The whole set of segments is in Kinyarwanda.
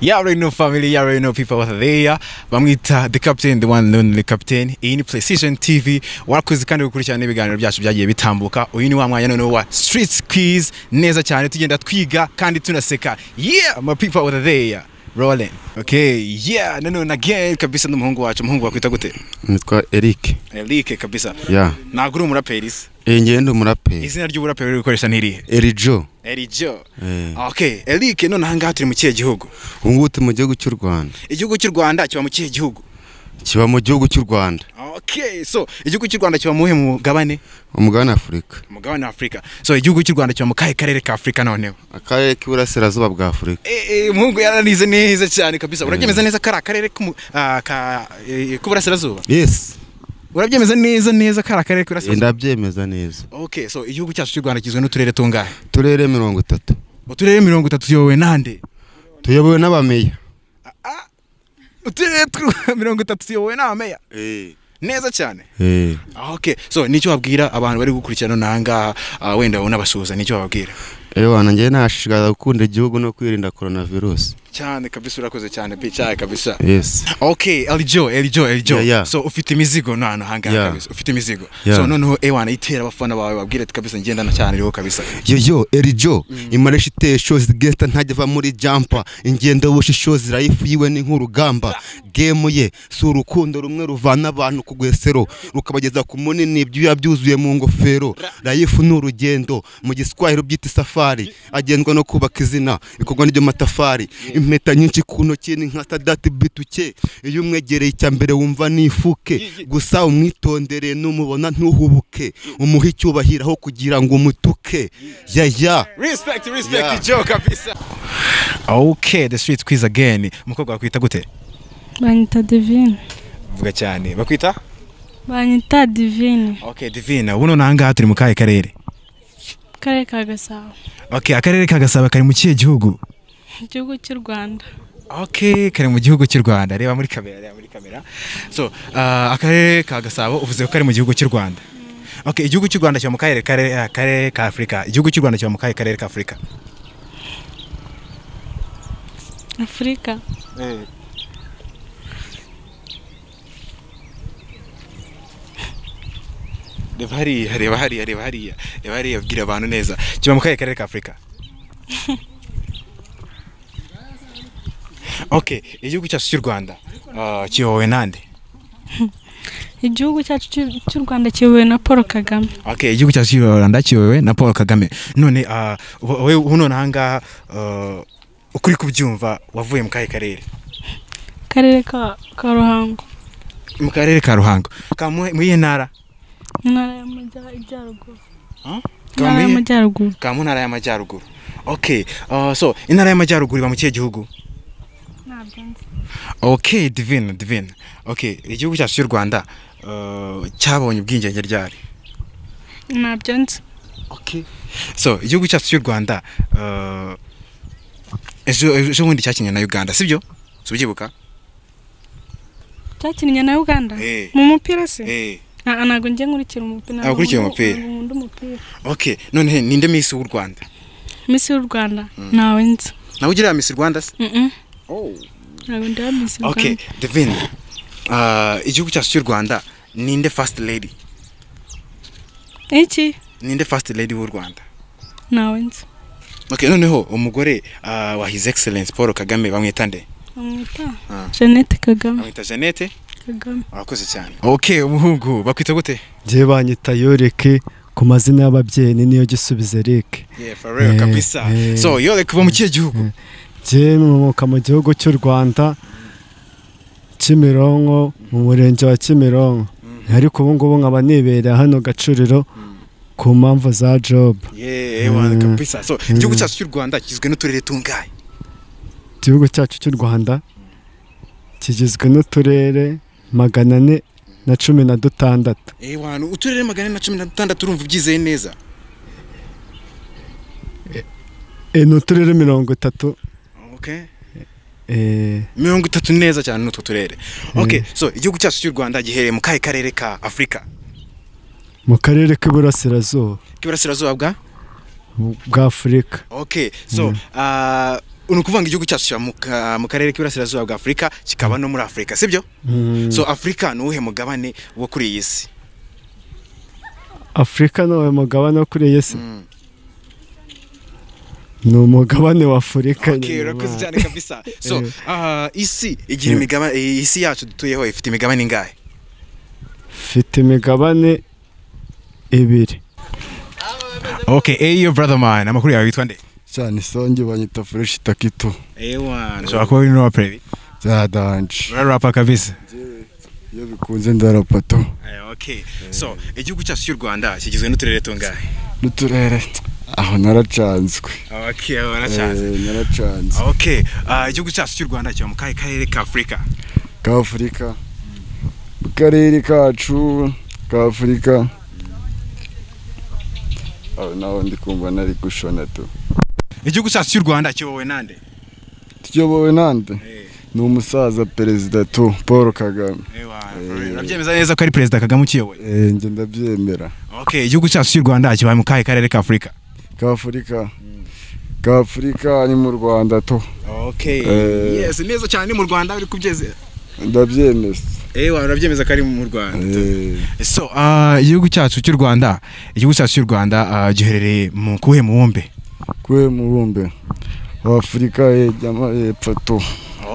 Yeah, I already know family, yeah, I already know people out there. Bamwita the captain, the one and only captain. Iyi ni Precision TV. Warakoze kandi gukurikirana ibiganiro byacu byagiye bitambuka. Uyu ni wa mwanya noneho wa Street Quiz neza cyane tugenda twiga kandi tunaseka. Yeah, my people out there. Rolling. Okay, yeah, nanone again kabisa n'umuhungu wacu, umuhungu wakwita gute? nitwa Eric Eric kabisa. ya Ntabwo uri umuraperi se. iyi ngiyi ndi umuraperi Izina ry'uburaperi uri gukoresha ni irihe? Erijo Erijo. Eh. Okay, Eric none aha ngaha turi mu kihe gihugu? ubu ngubu turi mu gihugu cy'u Rwanda Igihugu cy'u Rwanda kiba mu kihe gihugu? kiba mu gihugu cy'u Rwanda Okay, so igihugu cy'u Rwanda kiba mu mu mugabane? umugabane Afurika Mugabane wa Afurika. So igihugu cy'u Rwanda kiba mu kahe karere ka Afurika noneho? akarere k'iburasirazuba bwa Afurika Eh, eh, muhungu yaranize neza cyane kabisa. Urabyemeza neza kari akarere k'umu- ah, ka eh, k'uburasirazuba? yesi Urabyemeza neza neza kari akarere k'uburasirazuba? ndabyemeza neza Okay, so igihugu cyacu cy'u Rwanda kigizwe n'uturere tungahe? uturere mirongo itatu Uturere mirongo itatu tuyobowe n'ande? tuyobowe n'abameya Uturere tu- mirongo itatu tuyobowe n'ameya. Neza cyane. Eh, Ah, Okay, so nicyo wabwira abantu bari gukurikirana none aha ngaha ah, wenda unabasuhuza nicyo wababwira? ewa nanjye nashishikariza gukunda igihugu no kwirinda korona virusi cyane kabisa urakoze cyane bicaye kabisa yesi okay elijo elijo elijo Yeah, yeah. so ufite imizigo no hantu hangaha Yeah. kabisa ufite imizigo Yeah. so noneho ewana itera abafana bawe babwire ati kabisa ngendana cyane rero kabisa yoyo erijo imaresha iteye shozi gesita ntajya ava muri jampa ingendo bushisho zirayifu yiwe ni nk'urugamba gemu ye si urukundo rumwe ruvana abantu ku gwesero rukabageza ku munini ibyuya byuzuye mu ngofero rayifu ni urugendo mu giswahili byita isafari agendwa no kubaka izina bikorwa n'iryo matafari impeta nyinshi ku ntoki ni nka sadati bituke iyo umwegereye icya mbere wumva nifuke gusa umwitondere numubona ntuhubuke umuhe icyubahiro aho kugira ngo umutuke yaya respect respect Yeah. elijo kabisa okay the street quiz again umukobwa wakwita gute banyita divine vuga cyane bakwita banyita divine okay divina ubu none aha ngaha turi mu kahe karere akarere ka gasabo okay akarere ka gasaba kari mu kihe gihugu igihugu cy'u rwanda okay kari mu gihugu cy'u rwanda reba muri kamera reba muri kamera so ah, akarere ka gasabo uvuze ko kari mu gihugu cy'u rwanda okay igihugu cy'u rwanda kiba mu karere karere ah, karere ka afurika igihugu cy'u rwanda kiba mu kahe karere ka afurika afurika reba hariya reba hariya reba hariya reba hariya bwira abantu neza kiba mu kahe karere ka afurika okay igihugu cyacu cy'u rwanda ah, kiyobowe nande igihugu cyacu cy'u- cy'u rwanda kiyobowe na paul kagame Okay, igihugu cyacu cy'u Rwanda kiyobowe na Paul Kagame. None ah, wowe uh, none aha ngaha ah, uko uri kubyumva wavuye mu kahe karere? akarere ka ka ruhango Mu karere ka Ruhango. Ka mu iyihe ntara? intara y'amajyaruguru Huh? Ka mu intara iyihe- y'amajyaruguru ka mu ntara y'amajyaruguru. Okay, ah, so intara y'amajyaruguru iba mu kihe gihugu? ntabwo nzi Okay, divine, divine. Okay, igihugu cyacu cy'u Rwanda ah, cyabonye ubwigenge ryari? ntabyo nzi Okay. So, igihugu cyacu cy'u Rwanda ah, ejo ejo bundi cyakinnye na Uganda, sibyo? Subyibuka? cyakinnye na uganda Eh. mu mupira se Eh. Ah, ah, ntabwo njye nkurikira umupira Ah, ukurikiye umupira. ntabwo nkunda umupira Okay, none ninde Miss w'u Rwanda? misi y'u rwanda ntawe nzi Nawe ugira Miss Rwanda se? Mm-mm. Oh. ntabwo ndeba misi y'u Okay, rwanda Divine. Ah, igihugu cyacu cy'u Rwanda ninde first lady? iki Ninde first lady w'u Rwanda? ntawe nzi Okay, noneho umugore ah, wa His Excellence Paul Kagame bamwita nde? bamwita Ah. jeannette kagame Bamwita Jeannette. kagame Urakoze cyane. Okay, umuhungu bakwita gute? njyewe banyita yoreke ku mazina y'ababyeyi ni niyo gisubiza erike Yeah, for real Eh, kabisa. eh. So, yore kuva mu kihe gihugu? njyewe nkomoka mu gihugu cy'u rwanda kimironko mu murenge wa kimironko ariko ubu ngubu nkaba nibereye hano gacuriro ku mpamvu za jobu Yeah, one Mm. kabisa. So, igihugu cyacu cy'u Rwanda kigizwe n'uturere tungahe? igihugu cyacu cy'u rwanda kigizwe n'uturere magana ane na cumi na dutandatu Eh, one uturere magana ane na cumi na dutandatu urumva ubyizeye neza. Eh, ni uturere mirongo itatu Okay. eh, mirongo itatu neza cyane n'utwo turere okay so igihugu cyacu cy'u rwanda giherereye mu kahe karere ka afurika mu karere k'iburasirazuba k'iburasirazuba bwa bwa afurika okay so ah, ni ukuvuga ngo igihugu cyacu kiba mu ka- mu karere k'iburasirazuba bwa afurika kikaba no muri afurika sibyo Mm, so afurika ni uwuhe mugabane wo kuri iyi si afurika ni uwo mugabane wo kuri iyi si Mm. ni umugabane wa afurika Okay, nyine, urakoze man. cyane kabisa so ah, isi igira Yeah. imigabane isi yacu dutuyeho ifite imigabane ingahe mfite imigabane ibiri okay eyo brother man amakuru yawe yitwa nde cyane isonge banyita fureshi takito ewa ushobora kuba uri n'uwapureri byaradanje urarapa kabisa iyo bikunze ndarapato Eh, okay so igihugu cyacu cy'u rwanda kigizwe n'uturere tungahe n'uturere aho naracanzwe okay Eh, naracanzwe okay ah, igihugu cyacu cy'u rwanda kiba mu kahe karere ka afurika ka afurika mu karere kacu ka afurika aho naho ndi kumva nari gushona tu igihugu cyacu cy'u rwanda kiyobowe nande tuyobowe nande Eh. ni umusaza perezida tu paul kagame ewa Eh. urabyemeza neza ko ari perezida kagame ukiyoboye Eh, njye ndabyemera okay igihugu cyacu cy'u rwanda kiba mu kahe karere ka afurika ka afurika ka afurika ni mu rwanda tu okay Eh. yes neza cyane ni mu rwanda uri kubyeza ndabyemeza ewa urabyemeza ko ari mu rwanda Eh, so ah, igihugu cyacu cy'u rwanda igihugu cyacu cy'u rwanda ah, giherereye mu kuhe mubumbe kwe mubumbe wa afurika yejyama y'epfo tu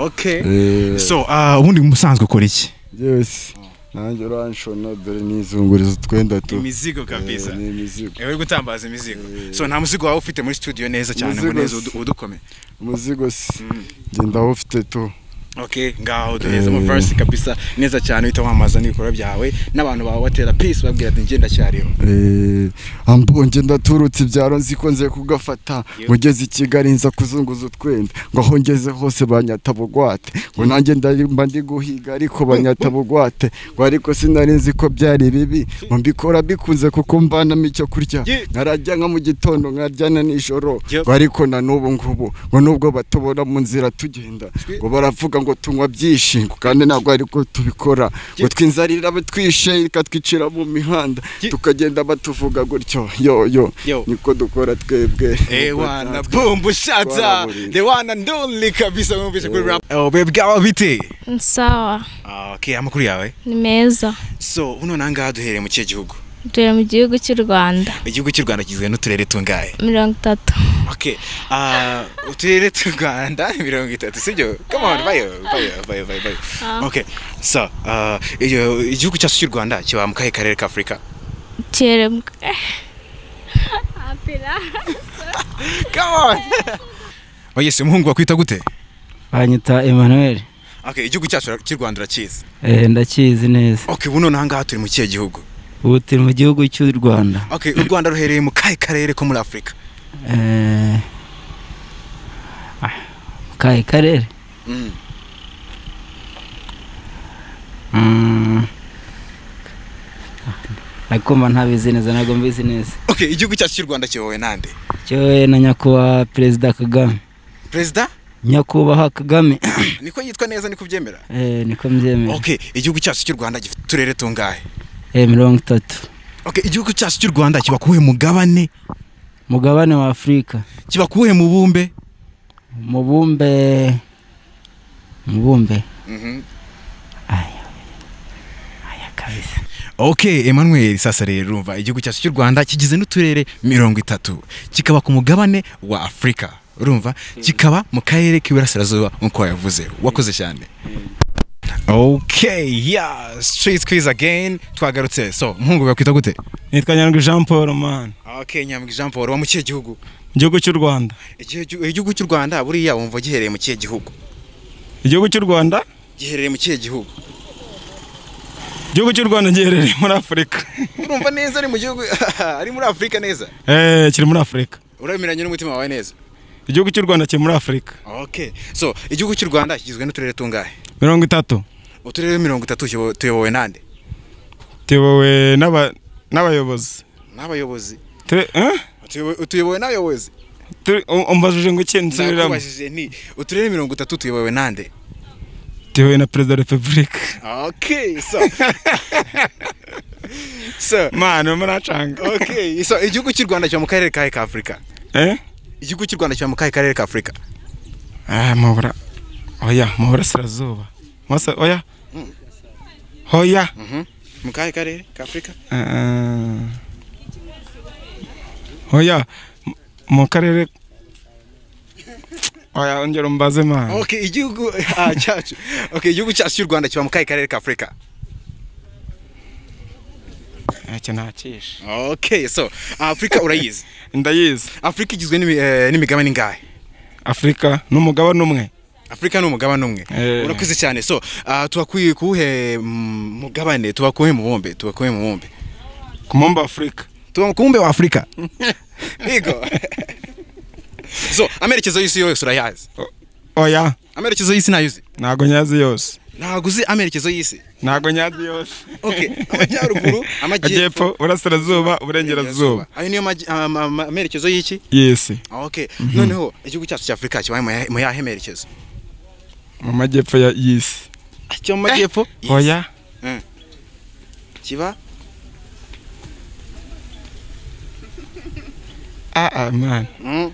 okay Eh, so ah, ubundi musanzwe ukora iki yes nanjye uranshona dore nizunguriza utwenda tu imizigo kabisa Eh, ni imizigo uri gutambaza imizigo Eh. so nta muzigo waba ufite muri studio neza cyane ngo Umuzigo neza si- udu- udukomeye umuzigo si Mm. njye ndawufite tu okay ngaho duheze Eh. mu verse kabisa neza cyane uhita wamamaza n'ibikorwa byawe n'abantu bawe batera peace babwira ati ngenda cyariho Eh, ambonye ndaturutse ibyaro nzi ko nze kugafata ngo ngeze i kigali nza kuzunguza utwenda ngo aho ngeze hose banyata bugwate ngo nanjye ndamba ndi guhiga ariko banyata bugwate ngo ariko sinari nzi ko byari bibi ngo mbikora bikunze kuko mvanamo icyo kurya Ye. nkarajya nka mu gitondo nkaryana nijoro Yep. ngo ariko na n'ubu ngubu ngo nubwo batubona mu nzira tugenda ngo baravuga ngo tunywa byinshi ngo kandi ntabwo ariko tubikora ngo twinzarira batwishe ikatwicira mu mihanda Ye. tukagenda batuvuga gutyo yo yo Yo. niko dukora twebwe ewana bumbu shata Twaraburinze. the one and only kabisa wumvise kuri rap oh babe bwaba bite sawa Ah, okay amakuru yawe ni meza so uno nangaha duhereye mu kihe gihugu dutuye mu gihugu cy'u rwanda igihugu cy'u rwanda kigizwe n'uturere tungahe mirongo itatu okay ah, uturere tw'u rwanda mirongo itatu sibyo come on bayo bayo bayo bayo bayo Ah. okay so ah, iyo- igihugu cyacu cy'u rwanda kiba mu kahe karere ka afurika kere mu- come on oye si umuhungu wakwita gute banyita Emmanuel okay igihugu cyacu cy'u rwanda urakizi eh, ndakizi neza okay ubu noneho ngaha turi mu kihe gihugu ubu turi mu gihugu cy'u Rwanda okay u rwanda ruherereye mu kahe karere ko muri afurika eh, ah, kahe karere Mm. Mm. nakoma ntabizi neza ntabwo mbizi neza okay igihugu cyacu cy'u rwanda kiyobowe nande cyowe na nyakubahwa perezida kagame perezida nyakubahwa kagame niko yitwa neza niko ubyemera eh, niko mbyemera okay igihugu cyacu cy'u rwanda gifite uturere tungahe eh, mirongo itatu okay igihugu cyacu cy'u rwanda kiba kuhe mugabane mugabane wa afurika kiba kuwuhe mubumbe mubumbe mubumbe aya aya kabisa ok emmanuel sasa rero urumva igihugu cyacu cy'u rwanda kigize n'uturere mirongo itatu kikaba ku mugabane wa afurika urumva kikaba mu karere k'iburasirazuba nk'uko wabivuze wakoze cyane ok ya street quiz again twagarutse so umuhungu bakwita gute nitwa nyandwi jean paul man ok nyambwa jean paul wa mu kihe gihugu igihugu cy'u rwanda igihugu cy'u rwanda buriya wumva giherereye mu kihe gihugu igihugu cy'u rwanda giherereye mu kihe gihugu igihugu cy'u rwanda giherereye muri afurika urumva neza ari mu gihugu ari muri afurika neza Eh, kiri muri afurika urabemeranya n'umutima wawe neza igihugu cy'u rwanda kiri muri afurika Okay. So, igihugu cy'u Rwanda kigizwe n'uturere tungahe? mirongo itatu Uturere 33 tuyobowe nande? tuyobowe n'aba- n'abayobozi N'abayobozi. Ture- eh? Tuyobowe- Tuyobowe n'abayobozi. Ture- um- umbajije ngo ikintu nsubiramo Nakubajije nti uturere 33 tuyobowe nande? tuyobowe na perezida wa repubulika Okay. So. so, mani urimo uracanga okay. So, igihugu cy'u Rwanda kiba mu karere kahe ka Afurika? Eh? Igihugu cy'u Rwanda kiba mu kahe karere ka Afurika? Ah, mubura oya mu burasirazuba Masa- oya oya mu kahe karere ka afurika Ah, oya mu- mu karere oya ongera umbaze mwana okay igihugu ah, cyacu okay igihugu cyacu cy'u rwanda kiba mu kahe karere ka afurika ntacyo nakishe okay so afurika urayizi ndayizi afurika igizwe n'imi- eh, n'imigabane ingahe afurika ni umugabane umwe afurika ni umugabane umwe Eh. urakuze cyane so ah, tubakwiye kuwuhe mm, mugabane tubakuye mu bumbe tubakuye mu bumbe ku mumba afurika tuba ku bumbe wa afurika yego so amerekezo y'isi yose urayazi oya amerekezo y'isi ntayo ntago nyazi yose ntabwo uzi amerekezo y'isi ntago nyazi yose Okay, amajyaruguru, amajyepfo. amajyepfo burasirazuba uburengerazuba ayo niyo maji- ama- ama- ama- amerekezo y'iki yesi Ah, okay noneho igihugu cyacu cya afurika kibaye mu yahe- mu yahe merekezo mu majyepfo ya- y'isi cyo mu majyepfo oya kiba ah ah man Mm.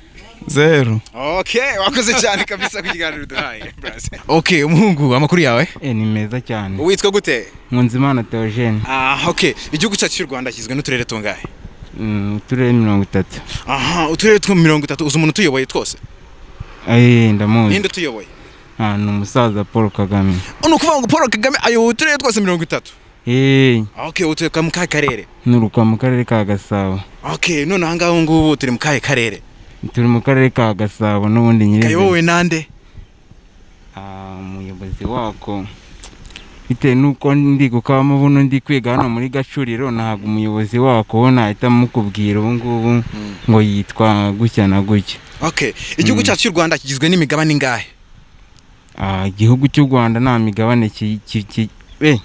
zeru okay wakoze cyane kabisa ku kiganiro duhaye brother. okay umuhungu amakuru yawe Eh, ni meza cyane witwa gute nkunzimana theogene ah okay igihugu cyacu cy'u rwanda kigizwe n'uturere tungahe Mm, uturere mirongo itatu aha uturere two mirongo itatu uzi umuntu utuyoboye twose Eh, ndamuzi ninde utuyoboye Ah, ni umusaza paul kagame ni ukuvuga ngo paul kagame ayoboye uturere twose mirongo itatu Eh, okay utuye mu kahe karere ni urukwa mu karere ka gasabo okay none aha ngaha ubu ngubu turi mu kahe karere turi mu karere ka gasabo n'ubundi nyiri kayobowe nande Ah, umuyobozi wako bitewe n'uko ndi gukabamo buno ndi kwiga hano muri gacuriro ntabwo umuyobozi wako wo nahita mukubwira ubu ngubu ngo yitwa gutya na gutya okay igihugu Mm. cyacu cy'u rwanda kigizwe n'imigabane ingahe Ah, igihugu cy'u rwanda nta migabane ki- ki- ki- eh,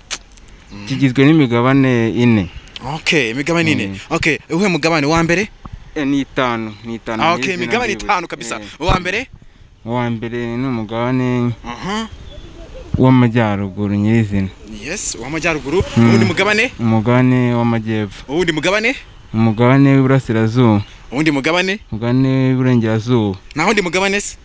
kigizwe n'imigabane ine okay imigabane ine Mm. okay uwuhe mugabane wa mbere Eh, ni itanu ni itanu ah, mu okay izina imigabane ryiwe. itanu kabisa Eh, uwa mbere uwa mbere ni umugabane aha w'amajyaruguru nyirizina yes uw'amajyaruguru Mm. uwundi mugabane umugabane w'amajyepfo uwundi mugabane umugabane w'iburasirazuba uwundi mugabane umugabane w'iburengerazuba nta wundi mugabane se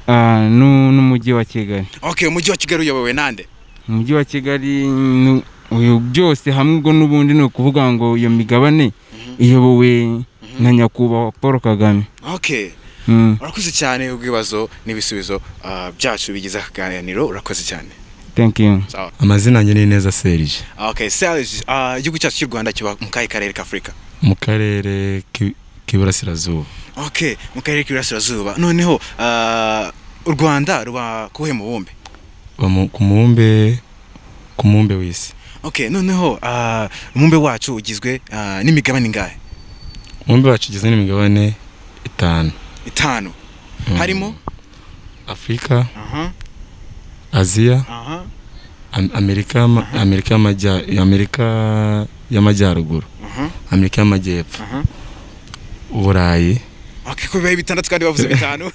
Ah, nu- n'umujyi wa kigali okay umujyi wa kigali uyobowe nande umujyi wa kigali nu- uyu byose hamwe ubwo n'ubundi ni ukuvuga ngo iyo migabane iyobowe na nyakubahwa paul kagame okay Mm, urakoze cyane ubwibazo n'ibisubizo ah, byacu bigize aka kaganiro urakoze cyane thank you sawa amazina yanjye ni neza serije okay serge ah, igihugu cyacu cy'u rwanda kiba mu kahe karere ka afurika mu karere k'i- k'iburasirazuba okay mu karere k'iburasirazuba noneho ah, u rwanda ruba kuhe mubumbe Ba mu- ku mubumbe ku mubumbe w'isi okay noneho ah, umubumbe wacu ugizwe ah, n'imigabane ingahe umubumbe wacu ugizwe n'imigabane itanu itanu Mm. harimo afurika aha aziya aha Am- amerika y'ama- amerika y'amajya- amerika y'amajyaruguru aha amerika y'amajyepfo Aha. uburayi okay ko bibaye bitandatu kandi bavuze bitanu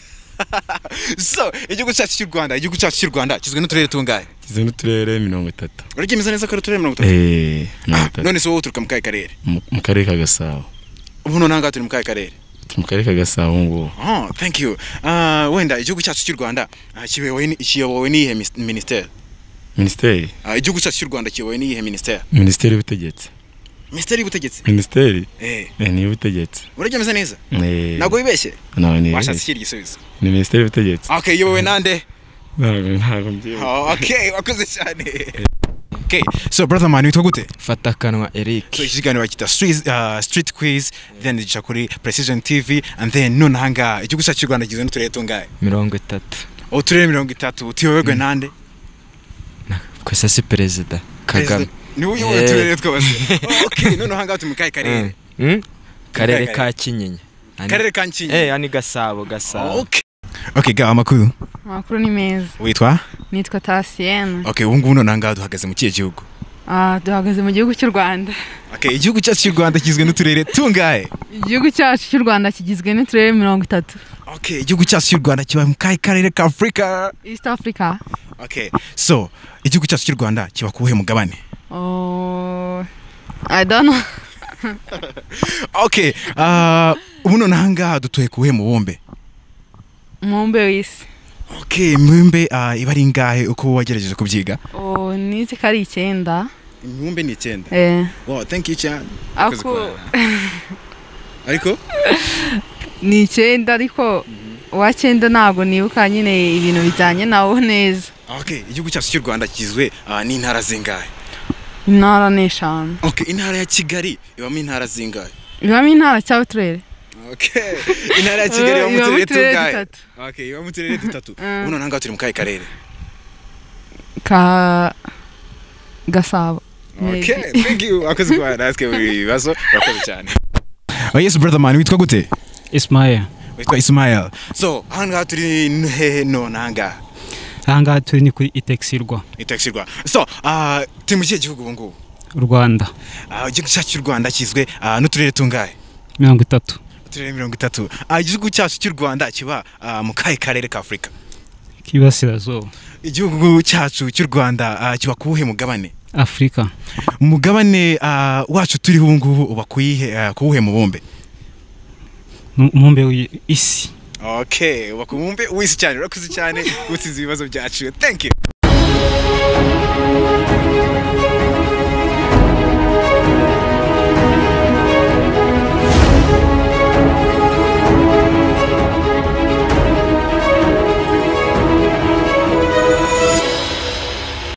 so igihugu cyacu cy'u rwanda igihugu cyacu cy'u rwanda kigizwe n'uturere tungahe ugizwe n'uturere mirongo itatu uraryemeza neza ko ari uturere mirongo itatu Eh, mirongo Ah, itatu none se wowe uturuka mu kahe karere mu mu karere ka gasabo ubu noneho ngaha turi mu kahe karere turi mu karere ka gasabo ngubu oh thank you Ah, wenda igihugu cyacu cy'u rwanda ah, kiyobowe ni- kiyobowe n'iyihe mis- minisiteri minisiteri Ah, igihugu cyacu cy'u rwanda kiyobowe n'iyihe minisiteri minisiteri y'ubutegetsi minisiteri y'ubutegetsi minisiteri eh eh, ni iy'ubutegetsi uraryemeza neza Eh, ntabwo wibeshye ntawe ni- washatse ikindi gisubizo ni minisiteri y'ubutegetsi okay iyobowe nande ntabwo ntabwo mbyibuka Oh, okay wakoze cyane okay so brother man witwa gute fatakanwa eric so iki kiganiro bakita street, uh, street quiz then gica kuri precision tv and then none ahangaha igihugu cyacu cy'u rwanda kigizwe n'uturere tungahe mirongo itatu uturere mirongo itatu tuyoborwe Mm. nande twese si perezida kagame Perezida- niwe uyoboye Eh. uturere twose Oh, okay none ahangaha turi mu kahe karere Mm. Mm? karere Karere. ka kinyinya Ani- karere ka nkingi eh ani gasabo gasabo okay okay ga amakuru amakuru ni meza witwa nitwa tasiyene okay ubu ngubu none ahangaha duhagaze mu kihe gihugu Ah, duhagaze mu gihugu cy'u rwanda okay igihugu cyacu cy'u rwanda kigizwe n'uturere tungahe igihugu cyacu cy'u rwanda kigizwe n'uturere mirongo itatu okay igihugu cyacu cy'u rwanda kiba mu kahe karere ka afurika east africa okay so igihugu cyacu cy'u rwanda kiba ku buhe mugabane oh, i don't know okay ah, ubu none ahangaha dutuye ku buhe mubumbe umubumbe w'isi okay imibumbe ah, iba ari ingahe uko wagerageje kubyiga ubu nizi ko ari icyenda imibumbe ni icyenda Eh. wow thank you cyane Urakoze ako kuba- ariko ni icyenda ariko uwa cyenda ntabwo nibuka nyine ibintu bijyanye nawo neza okay igihugu cyacu cy'u rwanda kigizwe ah, n'intara zingahe intara ni eshanu okay intara ya kigali ibamo intara zingahe ibamo intara cyangwa uturere okay intara ya kigali ibamo Ibamo uturere uturere tungahe dutatu. okay ibamo uturere dutatu Mm. ubu noneho ngaho turi mu kahe karere ka gasabo okay thank you urakoze kuba natwe buri bibazo urakoze cyane oh yes brother man witwa gute Ismael witwa ismael so aha ngaha turi ni hehe none aha ngaha aha ngaha turi ni kuri itekisirwa itakisirwa so ah, turi mu kihe gihugu ubu ngubu u Rwanda Ah, igihugu cyacu cy'u rwanda kigizwe ah, n'uturere tungahe mirongo itatu uturere mirongo itatu Ah, igihugu cyacu cy'u rwanda kiba ah, mu kahe karere ka afurika k'Iburasirazuba igihugu cyacu cy'u rwanda ah, kiba ku wuhe mugabane afurika umugabane ah, wacu turiho ubu ngubu uba ku yihe- ah, ku wuhe mubumbe mu- umubumbe w'isi okay uba ku mubumbe w'isi cyane urakoze cyane utsinze ibibazo byacu thank you